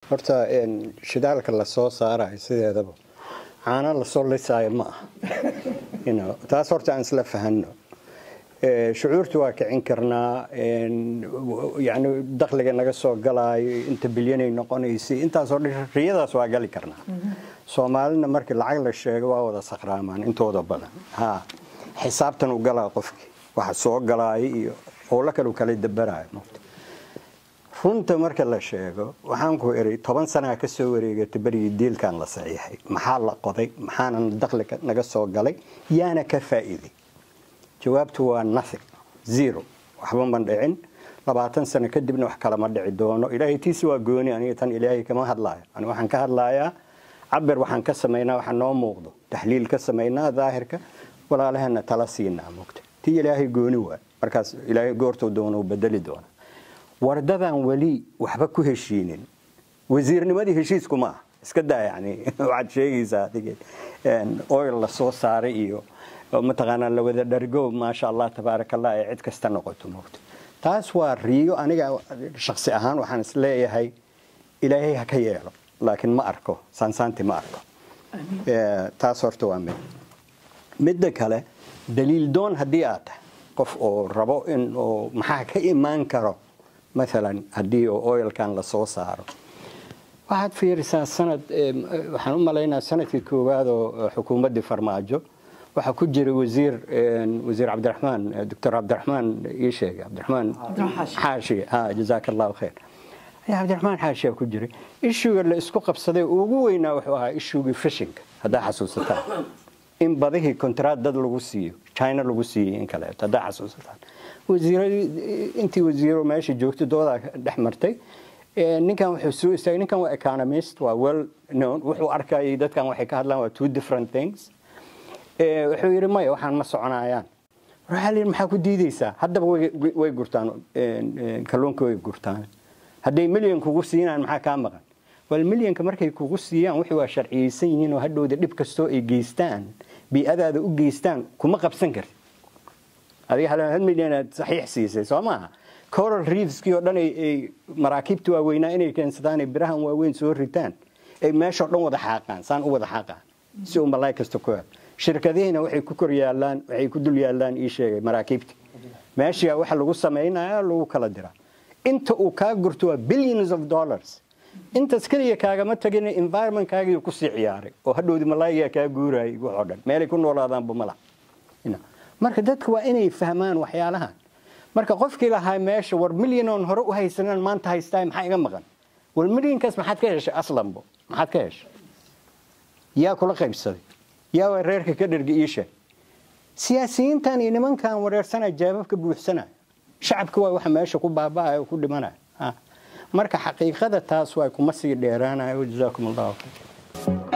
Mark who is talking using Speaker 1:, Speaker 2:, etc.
Speaker 1: horta shidaalka lasoo saarayo sideedaba caano lasoo lisaayo ma aha taas horta aan isla fahanno shucuurta waa kicin karnaa yani dakhliga naga soo galaayo inta bilyanay noqonaysay intaasoo dhan riyadaas waa gali karnaa soomaalina markii lacag la sheego waa wada sakraamaan intooda badan ha xisaabtan u galaa qofkii waxa soo galaayo iyo howlo kale u kala dabaraayo runta marka la sheego waxaan ku iri toban sanaa ka soo wareegatay berigii diilkan la saxiixay maxaa la qoday maxaana dakhliga naga soo galay yaana ka faa'iiday jawaabtu waa nothing zero waxba ma dhicin labaatan sano kadibna wax kalama dhici doono ilaahay tiisi waa gooni aniga tan ilaahay kama hadlaayo ani waxaan ka hadlayaa cabir waxaan ka samaynaa waxa noo muuqdo taxliil ka samaynaa daahirka walaalahana tala siinaa mugta tii ilaahay gooni waa markaas ilaahay goortuu doono bedeli doona wardadan weli waxba ku heshiinin wasiirnimadii heshiisku ma ah iska daa yani waxaad sheegaysaa adige oil la soo saaray iyo mataqaanaa la wada dhargo maasha allah tabaaraka allah ee cid kasta noqoto moogto taas waa riyo aniga shaksi ahaan waxaan is leeyahay ilaahay ha ka yeelo laakiin ma arko saansaanti ma arko taas horta waa mid midda kale daliil doon haddii aad tahay qof oo rabo in oo maxaa ka imaan karo maalan haddii oo oilkan lasoo saaro waxaad fiirisaa sanad waxaan u malaynaa sanadkii koowaad oo xukuumaddii farmaajo waxaa ku jira wasiir wasiir cabdiraxmaan doctor cabdiraxmaan ii sheegay cabdiraxmaan xaashi ha jazaaka allahu khayr cabdiraxmaan xaashiyaa ku jiray ishuga la isku qabsaday ugu weynaa wuxuu ahaa ishugii fishinka haddaa xasuusataan in badihii kontraad dad lagu siiyo china lagu siiyey in kaleeto haddaa xasuusataan wasiiradii intii wasiiro meesha joogtay doodaa dhex martay ninkan wuxuu soo istaagay ninkan waa economist waa well known wuxuu arkayay dadkan waxay ka hadlaan waa two different things wuxuu yidhi maya waxaan ma soconayaan waxaa layidhi maxaa ku diidaysaa haddaba way gurtaan kalluunka way gurtaan hadday milyan kugu siinaan maxaa kaa maqan wal milyanka markay kugu siiyaan wixii waa sharciyeysan yihiin oo hadhowda dhib kastoo ay geystaan bii'adaada u geystaan kuma qabsan karti adiga hal milyan aad saxiix siisay soo maaha coral reefskii oo dhan ay maraakiibta waaweynaa inay keensadaan ay birahan waaweyn soo ritaan ay meeshao dhan wada xaaqaan saan u wada xaaqaan si uu malaay kasta ku hel shirkadihiina waxay ku kor yaalaan waxay ku dul yaalaan ii sheegay maraakiibta meesha waxa lagu samaynaya lagu kala diraa inta uu kaa gurto waa billions of dollars intaas keliya kaagama tagin environmentkaagii ku sii ciyaaray oo hadhowdi malaayigaa kaa guurayay waxoo dhan meelay ku noolaadaanba mala marka dadka waa inay fahmaan waxyaalahan marka qofkii lahaa meesha war milyanoon hore u haysanaan maanta haystaa maxaa iga maqan war milyankaas maxaad ka heshay aslanbo maxaad ka heshay yaa kula qaybsaday yaa waa reerka ka dherga iisha siyaasiyiintan iyo nimankan wareersanaya jaababka buuxsanaya shacabka waa waxa meesha ku baaba'aya oo ku dhimanaya marka xaqiiqada taas waa kuma sii dheeraanayo jazaakum allahu khayr